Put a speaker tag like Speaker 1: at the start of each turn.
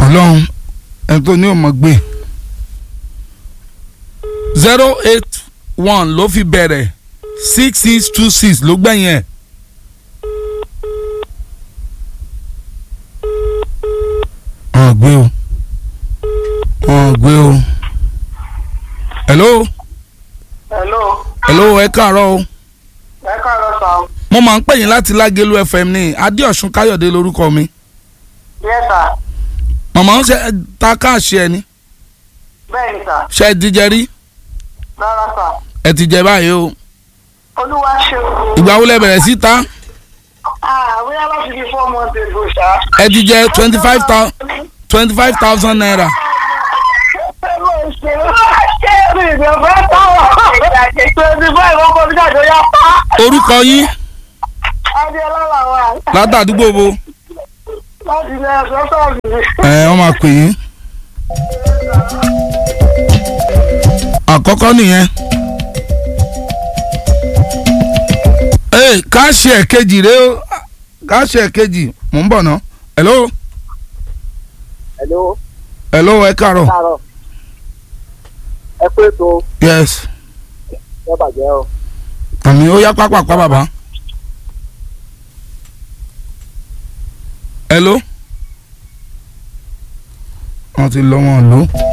Speaker 1: ọlọ́run ẹni tó ní òmò gbé zero eight one ló fi bẹ̀rẹ̀ six six two six ló gbẹ̀yìn ẹ̀. wọn gbé o wọn gbé o hello
Speaker 2: hello
Speaker 1: hello ẹ káàárọ̀ o
Speaker 2: ẹ káàárọ̀ sà
Speaker 1: mo máa ń pè yín láti lágẹ̀lú fm ní adéọ̀sùn káyọ̀dé lórúkọ mi
Speaker 2: yes sà
Speaker 1: màmá ń ṣe ta káàṣì ẹ ní
Speaker 2: bẹ́ẹ̀ ni sà
Speaker 1: ṣe ẹ ti jẹ rí
Speaker 2: rárá sà
Speaker 1: ẹ ti jẹ báyìí o
Speaker 2: olúwa ṣe o.
Speaker 1: ìgbà wo lẹ bẹ̀rẹ̀ sí ta
Speaker 2: ah bóyá láti fi four months ago ṣá.
Speaker 1: ẹ ti jẹ twenty five thousand twenty five thousand naira
Speaker 2: twenty five ọkọ mi jáde ya pa.
Speaker 1: orúkọ yín
Speaker 2: adéọlá làwọn
Speaker 1: látàdúgbò bo
Speaker 2: láti ilé ẹ̀sọ́ sọ̀rọ̀
Speaker 1: ẹ wọ́n máa pè yín àkọ́kọ́ nìyẹn ee káàṣì ẹ̀kejì rẹ o káàṣì ẹ̀kejì mò ń bọ̀ ná hello
Speaker 3: hello
Speaker 1: hello ẹ káàárọ̀
Speaker 3: káàárọ̀ ẹ pé ètò
Speaker 1: yes
Speaker 3: ẹ bàjẹ́ o
Speaker 1: àmì ó yá pápápá bàbá hello wọ́n ti lọ́ wọn lò ó.